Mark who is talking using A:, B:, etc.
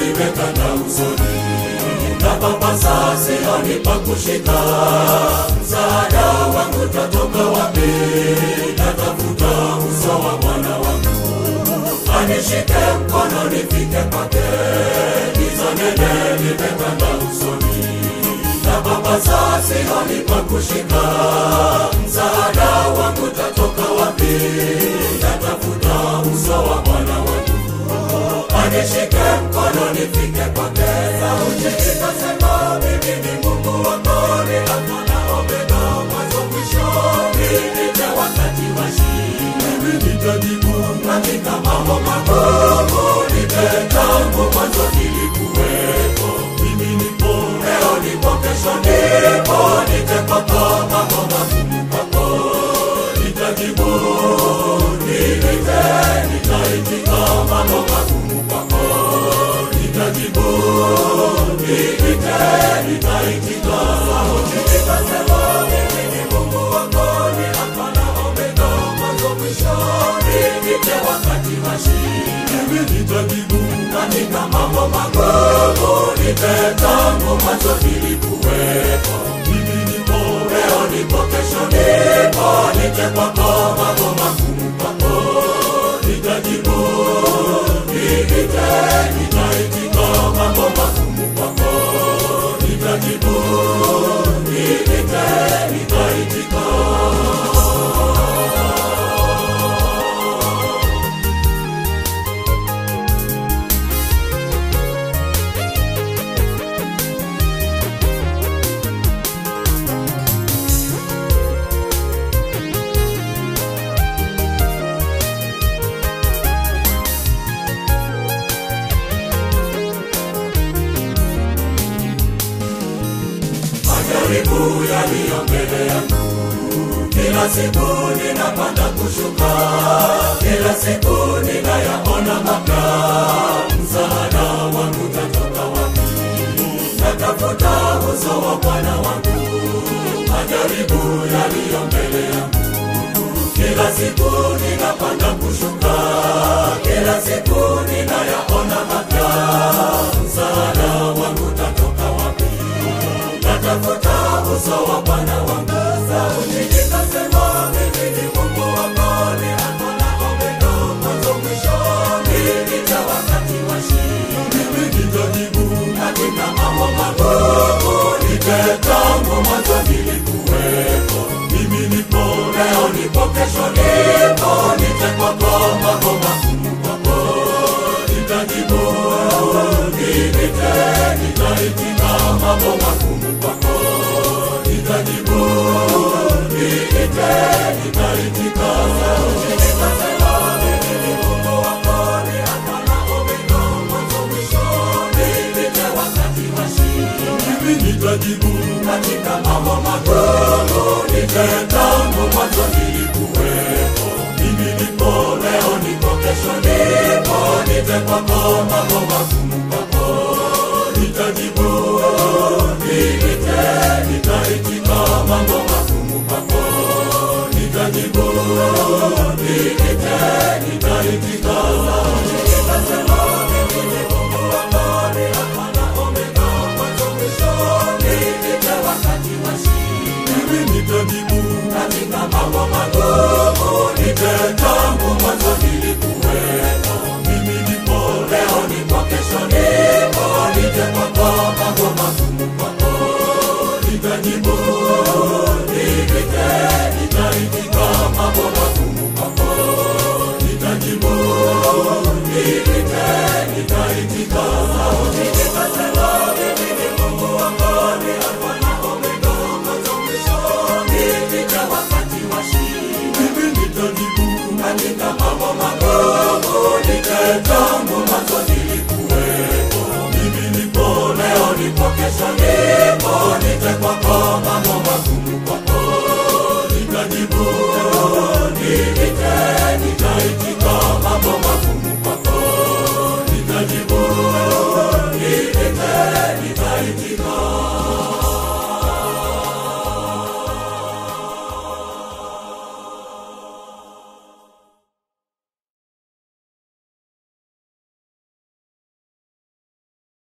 A: limetanda usoni na papasa sioni pa kushika msaada wangu tatoka wapi natafuta uso wa bwana wangu anishike mkono nifike kwake giza nene limetanda usoni na papasa sioni pa kushika msaada wangu tatoka wapi natafuta uso wa bwana wangu anishike mkono nifike kwake sauti ikasema mimi ni mungu wako ni alfa na omega mwanzo mwisho niite wakati wa shida mimi nitajibu katika mambo magumu nipe tangu mwanzo nilikuwepo mimi nipo leo nipo kesho nipo nite kwako mambo magumu kwako nitajibu niite nitaitika mambo magumu kwako nitajibu niite nitaitika sauti ikasema mimi ni mungu wako ni alfa na omega mwanzo mwisho niite wakati wa shida mimi nitajibu katika mambo magumu nipe tangu mwanzo nilikuwepo mimi nipo leo nipo kesho nipo nite kwako mambo magumu kwako nitajibu niite nitaitika mambo magumu kwako nitajibu niite nitaitika majaribu yaliyo mbele yangu kila siku ninapanda kushuka kila siku ninayaona mapya msaada wangu tatoka wapi natafuta uso wa bwana wangu majaribu yaliyo mbele yangu kila siku ninapanda kushuka kila siku ninayaona mapya msaada wangu tatoka wapi natafuta uso wa bwana wangu sauti ikasema mimi ni mungu wako ni alfa na omega mwanzo mwisho nilita wakati wa shida mimi nitajibu katika mambo magumu nipe tangu mwanzo nilikuwepo mimi nipo leo nipo kesho nipo nite kwako mambo magumu kwako nitajibu niite nitaitika mambo magumu kwako nitajibu niite nitaitika sauti ikasema mimi ni mungu wako ni alfa na omega mwanzo mwisho nilite wakati wa shida mimi nitajibu katika mambo magumu nipe tangu mwanzo nilikuwepo mimi nipo leo nipo kesho nipo nite kwako mambo magumu kwako nitajibu niite nitaitika mambo magumu kwako nitajibu niite nitaitika ikasema mimi ni mungu wako ni alfa na omega mwanzo mwisho nilite wakati wa shida mimi nitajibu katika mambo magumu nipe tangu mwanzo nilikuwepo mimi nipo leo nipo kesho nipo nite kwako mambo magumu kwako nitajibu niite nitaitika mambo magumu kwako nitajibu niite nitaitika sauti ikasema mimi ni mungu wako ni alfa na omega mwanzo mwisho nilite wakati wa shida mimi nitajibu katika mambo magumu nite tangu mwanzo nilikuwepo mimi nipo leo nipo kesho nipo nite kwako mambo magumu kwako nitajibu niite nitaitika mambo magumu kwako nitajibu niite nitaitika